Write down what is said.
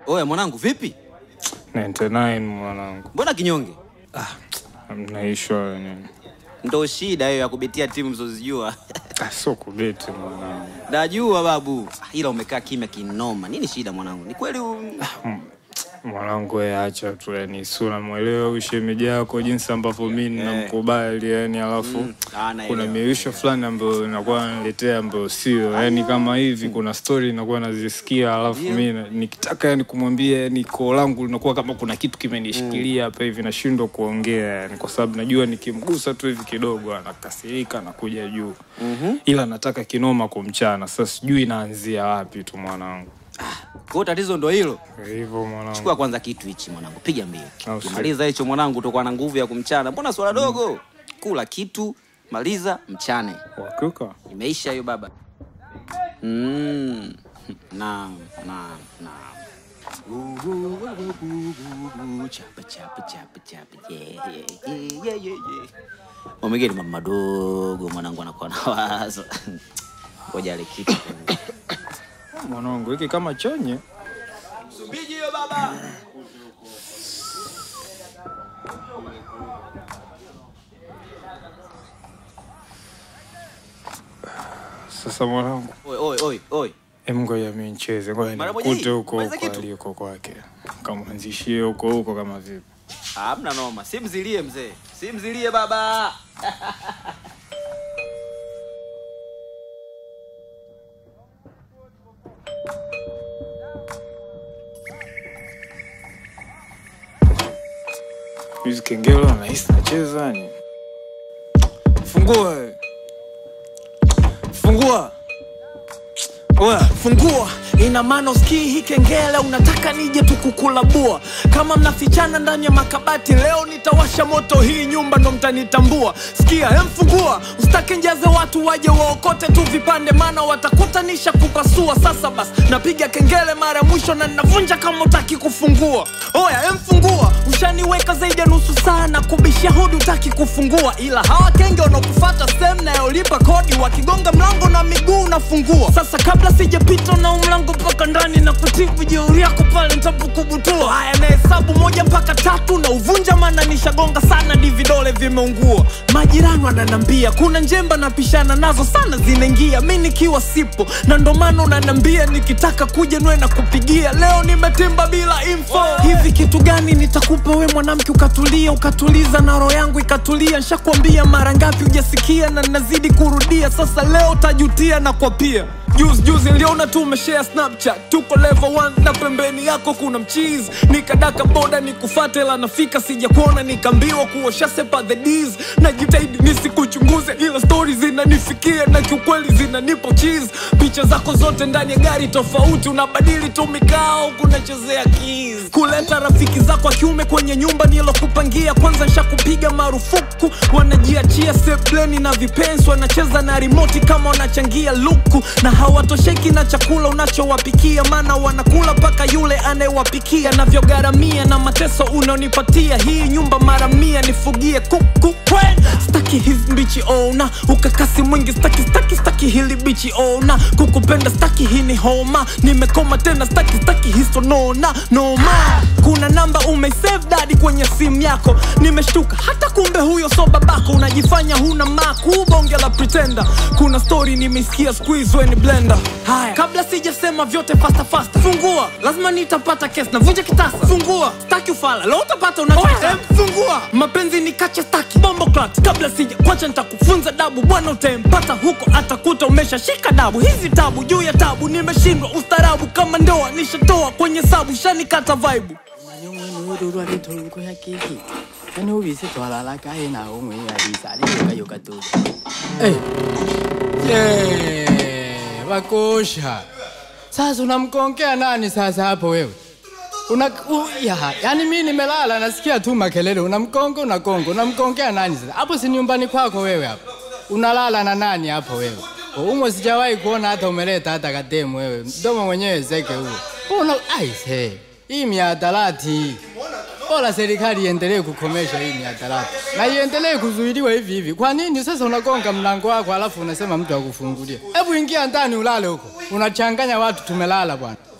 Oya mwanangu, vipi? 99 mwanangu, Mbona kinyonge? mnaishwa nini? Ndo shida hiyo ya kubetia timu mzozijua. Ah, Sio kubeti mwanangu, Najua babu, ila umekaa kimya kinoma. Nini shida mwanangu? Ni kweli u- mwanangu we acha tu, yani si unamwelewa huyu shemeji yako jinsi ambavyo mi namkubali yani, alafu Mm, ah, naelewa. kuna miisho fulani ambayo inakuwa naletea ambayo sio yani, kama hivi kuna story inakuwa nazisikia, alafu mi na- nikitaka yani kumwambia yani koo langu linakuwa kama kuna kitu kimenishikilia hapa hivi, nashindwa kuongea yani, kwa sababu najua nikimgusa tu hivi kidogo anakasirika, anakuja juu ila nataka kinoma kumchana. Sasa sijui naanzia wapi tu mwanangu, Kwa hiyo tatizo ndo hilo. hivyo mwanangu. Chukua kwanza kitu hichi mwanangu, piga mbio. Au si- Kimaliza hicho mwanangu, utakuwa na nguvu ya kumchana. Mbona swala dogo? Kula kitu, maliza, mchane. Wakuka Imeisha hiyo baba. Mm. Naam, naam, naam. Chapa, chapa, chapa, chapa. Yeah, yeah, yeah, yeah, yeah, yeah. Mamegeni mama madogo mwanangu anakuwa na wazo. Ngoja ale kitu. mwanangu, hiki kama chonye Subiji hiyo baba. sasa mwanangu. Oi, oi, oi, oi. Em, ngoja mi ncheze, ngoja Mara moja nikute hii, huko maliza huko kitu. aliko kwake, kamwanzishie huko huko kama vipi. Hamna noma. Simzilie mzee. Simzilie baba. Hizi kengele nahisi nacheza ni fungua wewe. fungua Oya, fungua ina maana usikii hii kengele unataka nije tukukulabua kama mnafichana ndani ya makabati leo nitawasha moto hii nyumba ndo mtanitambua sikia hemfungua usitake njaze watu waje waokote tu vipande maana watakutanisha kupasua sasa basi napiga kengele mara ya mwisho na ninavunja kama utaki kufungua oya hemfungua ushaniweka zaidi ya nusu saa na kubishia hodi utaki kufungua ila hawa kenge wanaokufata sehemu nayolipa kodi wakigonga mlango na miguu unafungua sasa kabla sijapita na mlango mpaka ndani na kutibu jeuri yako pale ntapokubutua haya na hesabu moja mpaka tatu na uvunja maana nishagonga sana di vidole vimeungua majirani wananambia kuna njemba napishana nazo sana zinaingia mi nikiwa sipo na ndo maana unanambia nikitaka kuja nwe na kupigia leo nimetimba bila info hivi kitu gani nitakupa we mwanamke ukatulia ukatuliza na roho yangu ikatulia nshakwambia mara ngapi hujasikia na nazidi kurudia sasa leo tajutia na kwa pia juzi juzi niliona tu umeshare snapchat tuko level 1 na pembeni yako kuna mchizi nikadaka boda nikufate la nafika sija kuona nikaambiwa kuosha sepa the D's najitahidi nisikuchunguze ila stori zinanifikia na kiukweli zinanipo cheese picha zako zote ndani ya gari tofauti unabadili tu mikao kunachezea keys kuleta rafiki zako wa kiume kwenye nyumba nilokupangia kwanza nshakupiga marufuku wanajiachia sebleni na vipensi wanacheza na rimoti kama wanachangia luku na hawatosheki na chakula unachowapikia maana wanakula mpaka yule anayewapikia navyogharamia na mateso unaonipatia hii nyumba mara mia nifugie kuku kwen staki hizi mbichi ona ukakasi mwingi staki staki staki hili bichi ona kukupenda staki hii ni homa nimekoma tena staki staki hisonona noma kuna namba umeisave dadi kwenye simu yako nimeshtuka hata kumbe huyo so babako unajifanya huna maku bonge la pretenda kuna story nimeisikia squeeze weni blender haya kabla sijasema vyote fasta fasta fungua lazima nitapata kes navunja kitasa fungua staki ufala leo utapata unachotaka fungua mapenzi ni kacha staki bombo clat kabla sija kwacha nitakufunza dabu bwana utempata huko atakuta umeshashika dabu hizi tabu juu ya tabu nimeshindwa ustarabu kama ndoa nishatoa kwenye sabu shanikata vaibu nyongwenuyororwa ritolko ya keki kani ubise twalala kae nawo mwe alisali yokayoka tu Eh. Yeah, wakosha sasa unamkongea nani sasa hapo wewe una u, ya, yani mi nimelala nasikia tu makelele unamkonga unakonga unamkongea nani sasa hapo si nyumbani kwako wewe hapo unalala na nani hapo wewe umo sijawahi kuona hata umeleta hata kademu wewe mdomo mwenyewe zeke huo una aise hii miadarati hii bora serikali iendelee kukomesha hii miadarati na iendelee kuzuiliwa hivi hivi. Kwa nini sasa unagonga mlango wako alafu unasema mtu akufungulia? Hebu ingia ndani ulale huko, unachanganya watu. Tumelala bwana.